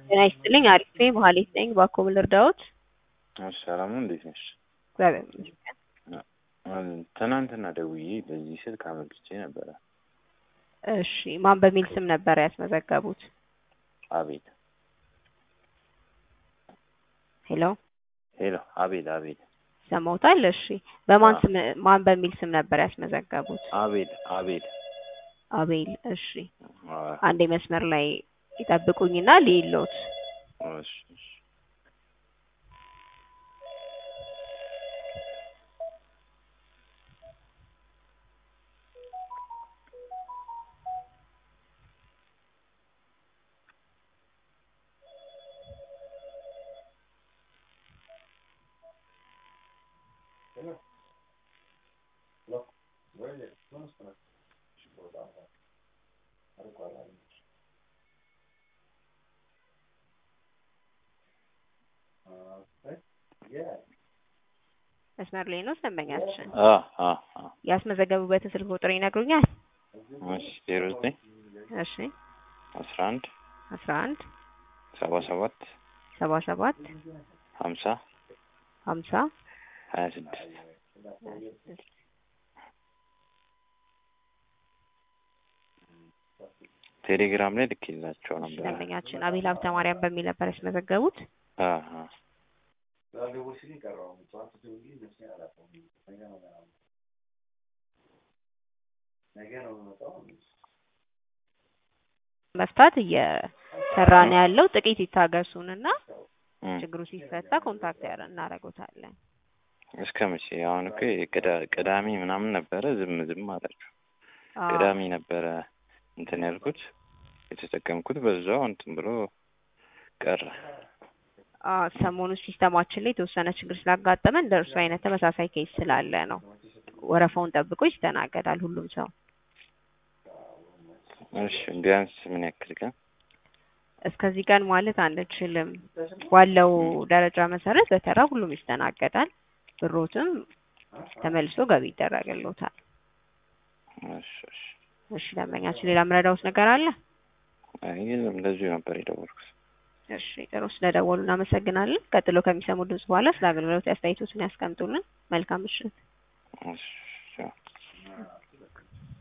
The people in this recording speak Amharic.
ጤና ይስጥልኝ አሪፍ ነኝ መሀሌት ነኝ ባኮ ምን ልርዳዎት? እሺ ሰላም ነው እንዴት ነሽ? እግዚአብሔር ይመስገን። ትናንትና ደውዬ በዚህ ስልክ አመልክቼ ነበረ። እሺ ማን በሚል ስም ነበር ያስመዘገቡት? አቤል ሄሎ ሄሎ አቤል አቤል ሰማውታል? እሺ በማን አዎ። ስም ማን በሚል ስም ነበር ያስመዘገቡት? አቤል አቤል አቤል እሺ አዎ፣ አንዴ መስመር ላይ ይጠብቁኝና ልይሎት እሺ እሺ መስመር ላይ ነው ደንበኛችን። አ አ አ ያስመዘገቡበትን ስልክ ቁጥር ይነግሩኛል? እሺ ዜሮ ዘጠኝ እሺ አስራ አንድ አስራ አንድ ሰባ ሰባት ሰባ ሰባት ሀምሳ ሀምሳ ሀያ ስድስት ቴሌግራም ላይ ልኬላቸው ነበር። ደንበኛችን አቤል ሀብተ ማርያም በሚል ነበር ያስመዘገቡት። አ አ መፍታት እየሰራ ነው ያለው። ጥቂት ይታገሱንና እም። ችግሩ ሲፈታ ኮንታክት ያረ እናደርጎታለን። እስከ መቼ? አሁን እኮ የቅዳ- ቅዳሜ ምናምን ነበረ ዝም ዝም አላችሁ። አዎ። ቅዳሜ ነበረ እንትን ያልኩት የተጠቀምኩት በዛው እንትን ብሎ ቀረ። አዎ፣ ሰሞኑ ሲስተማችን ላይ የተወሰነ ችግር ስላጋጠመ እንደ እርሱ አይነት ተመሳሳይ ኬስ ስላለ ነው። ወረፋውን ጠብቆ ይስተናገዳል ሁሉም ሰው። እሺ ቢያንስ ምን ያክል ቀን? እስከዚህ ቀን ማለት አንችልም። ባለው ደረጃ መሰረት በተራ ሁሉም ይስተናገዳል። ብሮትም ተመልሶ ገቢ ይደረግልዎታል። እሺ እሺ። እሺ ደንበኛችን፣ ሌላ ምረዳውት ነገር አለ? አይ የለም እንደዚሁ ነበር የደወልኩት። እሺ ጥሩ፣ ስለደወሉ እናመሰግናለን። ቀጥሎ ከሚሰሙ ድምጽ በኋላ ስለ አገልግሎት አስተያየቶትን ያስቀምጡልን። መልካም ምሽት። እሺ